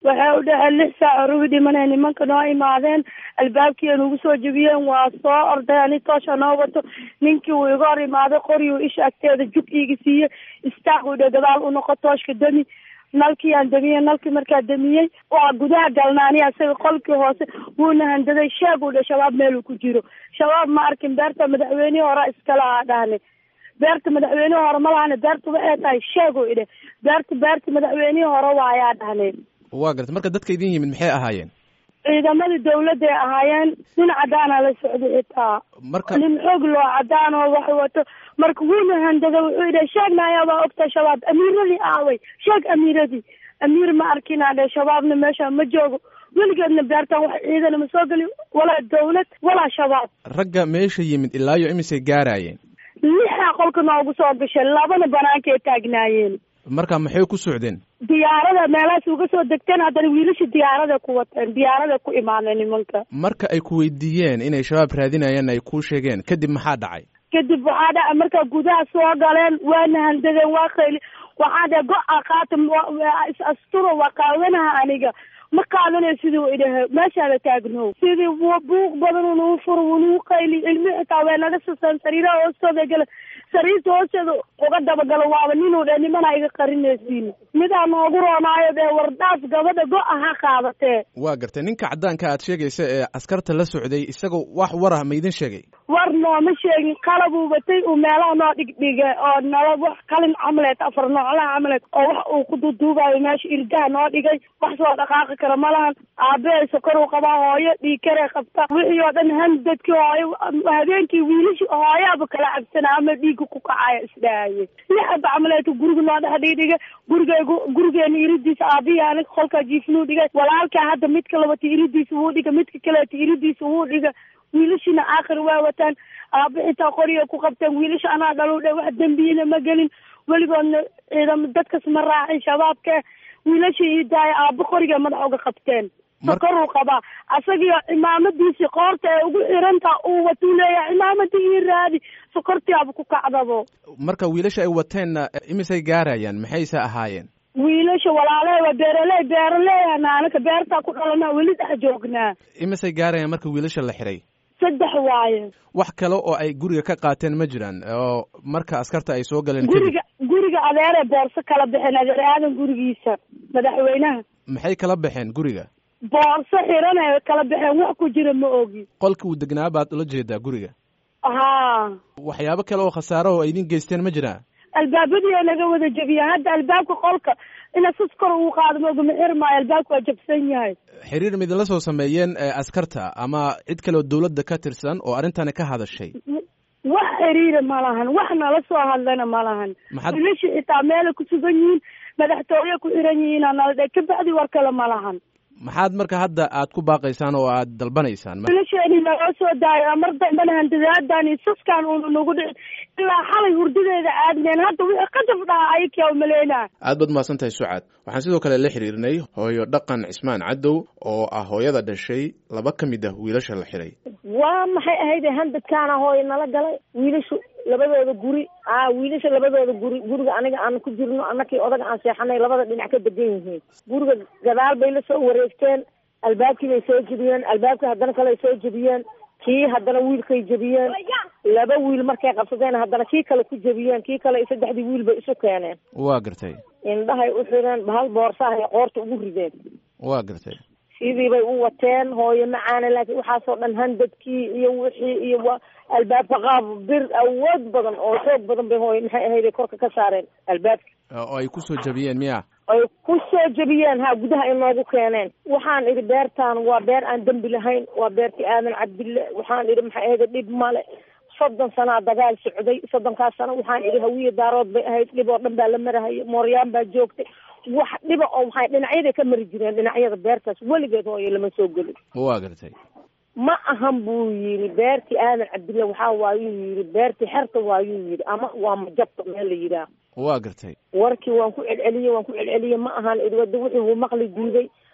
waxay u dhaheen lix saac rubi dhimanay nimanka noo imaadeen albaabkii nagu soo jebiyeen waa soo orday ani toosha noo wato ninkii uu iga hor imaaday qoriyu isha agteeda jug iiga siiyey istaaq u dhe gadaal u noqo tooshka demi nalkii aan damiyey nalkii markaa damiyey waa gudaha galnaani asaga qolkii hoose wuuna handaday sheeg u dhe shabaab meeluu ku jiro shabaab ma arkin beerta madaxweynihii hore iskala aa dhahne beerta madaxweynihii hore ma lahane beerta waxay tahay sheegu idhe beerta beerta madaxweynihii hore waayaa dhahne waa gartay marka dadka idin yimid maxay ahaayeen ciidamadii dawladday ahaayeen nin cadaana la socday xitaa marka nin xoog loo cadaan oo wax wato marka wuuna handada wuxuu idhe sheegna ayaabaa ogta shabaab amiiradii aaway sheeg amiiradii amiir ma arkinaa dhe shabaabna meesha ma joogo weligeedna beertan wax ciidana ma soo geli walaa dawlad walaa shabaab ragga meesha yimid ilaa iyo imisay gaaraayeen lixaa qolka noogu soo gashay labana banaankaay taagnaayeen marka maxay ku socdeen diyaarada meelahaas uga soo degteen haddana wiilasha diyaarada ku wateen diyaarada ku imaaneen nimanka marka ay ku weydiiyeen inay shabaab raadinayaan ay kuu sheegeen kadib maxaa dhacay kadib waxaa dhaca markaa gudaha soo galeen waana handadeen waa qayli waxaa dhe go-a qaata is asturo waa qaadanaha aniga ma qaadanayo siduu idhahe meeshaada taagnow sidii buuq badan unuu furo unuu qayli ilmi xitaa way naga saseen sariiraha hoostooda gala sariirta hoosteeda uga dabagalo waaba ninuu dhe nimana iga qarinaysiin midaa noogu roonaayo dee wardaas gabadha go-a ha qaadatee waa gartay ninka caddaanka aad sheegaysa ee askarta la socday isagoo wax warah ma idin sheegay war nooma sheegin qalabuu batay uu meelaha noo dhigdhigay oo nala wax qalin camaleed afar nooclaha camaleed oo wax uu ku duuduubayo meesha irdaha noo dhigay wax soo dhaqaaqi kara ma lahan aabehay sokoruu qabaa hooyo dhiikaree qabta wixii oo dhan handadkii hooyo habeenkii wiilishi hooyaaba kala cabsana ama dhiigga ku kacaya isdhahaye lixaba camaleedka guriga noo dhex dhigdhigay gurigeygu gurigeena iridiisa aabihii aniga qolkaa jiifnuu dhigay walaalkaa hadda midka labata iridiisa wuu dhigay midka kaleeta iridiisa wuu dhigay wiilashina aakhir waa wataan aaba xitaa qoriga ku qabteen wiilasha anaa dhalu dhe wax dembiyina ma gelin weligoodna ciidamo dadkas ma raacin shabaabke wiilasha ii daaya aaba qoriga madax uga qabteen sokoruu qabaa asagio cimaamadiisii qoorta ee ugu xirantaa uu watuu leeyahay cimaamadii ii raadi sokortiaba ku kacdabo marka wiilasha ay wateenna imisay gaarayaan maxayse ahaayeen wiilasha walaalahe waa beeraley beeraleeyana anaka beertaa ku dhalanaa weli dhex joognaa imisay gaarayaan marka wiilasha la xiray saddex waaye wax kale oo ay guriga ka qaateen ma jiraan oo marka askarta ay soo galeen guriga guriga adeeree boorso kala baxeen adeer aadan gurigiisa madaxweynaha maxay kala baxeen guriga boorso xirane kala baxeen wax ku jira ma ogi qolka uu degnaa baad ula jeedaa guriga haa waxyaabo kale oo khasaaro oo ay idin geysteen ma jiraan albaabadii oo naga wada jebiyeen hadda albaabka qolka ina sus kor uu qaado maogama xir maayo albaabka waa jabsan yahay xiriir ma idinla soo sameeyeen askarta ama cid kale oo dawladda ka tirsan oo arrintani ka hadashay wax xiriira ma lahan wax nala soo hadlana ma lahan maxaad wiilasha xitaa meelay ku sugan yihiin madaxtooye ku xiran yihiina nala dhe kabacdi war kale ma lahan maxaad marka hadda aad ku baaqaysaan oo aad dalbanaysaan wiilasheeni naloo soo daayo mar dambana handadaadaan iyo saskaan uuna nagu dhicin ilaa xalay hurdadeeda aadneen hadda wixii qadaf dhaha ayakia umaleynaa aad baad mahadsan tahay sucad waxaan sidoo kale la xiriirnay hooyo dhaqan cismaan cadow oo ah hooyada dhashay laba ka mid ah wiilasha la xiray waa maxay ahayd handadkaana hooyo nala galay wiilashu labadooda guri a wiilasha labadooda guri guriga aniga aan ku jirno anakii odaga aan seexanay labada dhinac ka degan yihiin guriga gadaal bay la soo wareegteen albaabkii bay soo jebiyeen albaabkii haddana kale ay soo jebiyeen kii haddana wiilkay jebiyeen laba wiil markay qabsadeen haddana kii kale ku jebiyeen kii kale saddexdii wiil bay isu keeneen waa gartay indhahay u xireen bahal boorsahay qoorta ugu rideen waa gartay sidii bay u wateen hooyo macaana laakiin waxaasoo dhan handadkii iyo wixii iyo wa albaabka qaab bir awood badan oo xoog badan bay hooyo maxay ahayd korka ka saareen albaabka oo ay ku soo jabiyeen miya ay ku soo jebiyeen ha gudaha inoogu keeneen waxaan idhi beertaan waa beer aan dembi lahayn waa beertii aadan cabdille waxaan idhi maxay ahayd dhib male soddon sanaa dagaal socday soddonkaas sano waxaan idhi hawiye daarood bay ahayd dhib oo dhan baa la marahaya mooryaan baa joogtay wax dhiba oo maxay dhinacyaday ka mari jireen dhinacyada beertaas weligeed hooyo lama soo gelin waa gartay ma ahan buu yidhi beertii aadan cabdille waxaa waayuu yidhi beertii xerta waayuu yidhi ama waa majabta meel la yidhaah waa gartay warkii waan ku celceliyey waan ku celceliyey ma ahan idwada wixii uu maqli diiday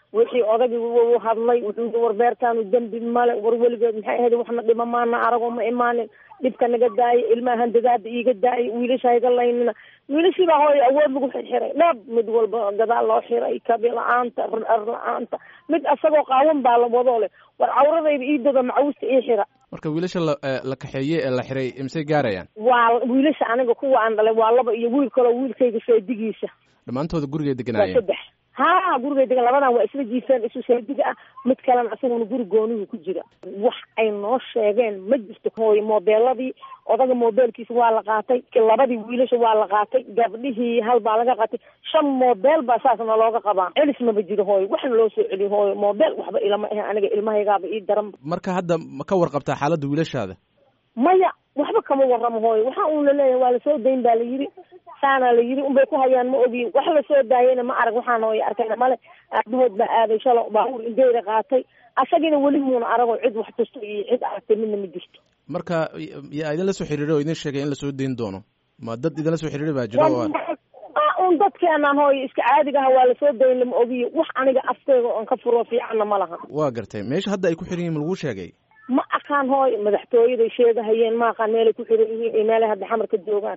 wixii odagii u hadlay wuxuu war beertaanu dembi male war weligeed maxay ahayd waxna dhima maana arago ma imaanin dhibka naga daayay ilmaha handadaada iiga daayay wiilasha hayga laynina wiilashii baa hooy awood lagu xirxiray dhab mid walba gadaal loo xiray kabi la-aanta ar la-aanta mid asagoo qaawan baa la wadoo leh war cawradayda ii dada macawusta ii xira marka wiilasha la la kaxeeye ee la xiray imsay gaarayaan waa wiilasha aniga kuwa aan dhalay waa laba iyo wiil kaloo wiilkayga seedigiisa dhammaantooda gurigay waa deganaayeen saddex ha gurigay degan labadan waa isla jiifeen isu seediga ah mid kalena asaguna guri goonihu ku jira wax ay noo sheegeen ma jirto hooyo moobeeladii odaga moobeelkiisa waa la qaatay labadii wiilasha waa la qaatay gabdhihii hal baa laga qaatay shan moobeel baa saasna looga qabaa celis maba jiro hooyo waxna loo soo celiyo hooyo moobeel waxba ilama ahe aniga ilmahaygaaba ii daran marka hadda ma ka warqabtaa xaaladda wiilashaada maya waxba kama waramo hooyo waxa uun laleeyahay waa lasoo dayn baa la yiri saana la yiri unbay ku hayaan ma ogi wax lasoo daayayna ma arag waxaan hooyo arkayna male aabahood baa aaday shalo baabuur indeyra qaatay asagina weli muuna aragoo cid wax tusto iyo cid aragtay midna ma jirto marka yaa idinla soo xiriiray oo idin sheegay in lasoo dayn doono ma dad idinla soo xiriiray baa jiro oo un dadkeenaan hooyo iska caadiga aha waa lasoo dayn lama ogiyo wax aniga afteyga oon ka furo fiicanna ma laha waa gartay meesha hadda ay ku xiran yihin ma laguu sheegay ma aqaan hooyo madaxtooyaday sheegahayeen ma aqaan meelay ku xiran yihiin iyo meelay hadda xamar ka joogaan